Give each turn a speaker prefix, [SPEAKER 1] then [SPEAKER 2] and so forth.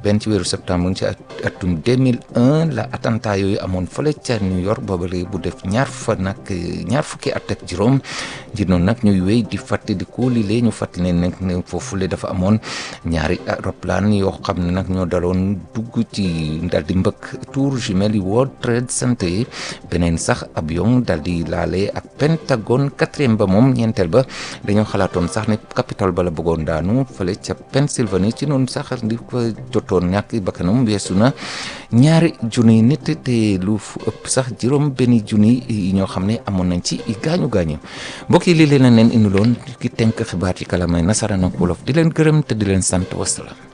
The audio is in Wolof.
[SPEAKER 1] benn ci weeru septembre ci atum 2001 la attentat yooyu amoon fële ca New York booba léegi bu def ñaar fa nag ñaar fukki at ak juróom ngir noonu nag ñuy wéy di fàttaliku lii lee ñu fàttali ne nag ne foofule dafa amoon ñaari roplaan yoo xam ne nag ñoo daloon dugg ci dal di mbëkk tour jumelle yi World Trade Center yi beneen sax avion dal di laale ak Pentagone quatrième ba moom ñeenteel ba dañoo xalaatoon sax ne Capitole ba la bëggoon daanu fële ca Pennsylvanie ci noonu sax di ko jotoon ñàkk bakkanam weesu na ñaari junniy nit te lu fu ëpp sax juróom benn junni yi ñoo xam ne amoon nañ ci gaañu gaañu mbokk yi lii leen leen indiloon ki tënk xibaar ci kalamay nasaraan ak wolof di leen gërëm te di leen sant wasalaam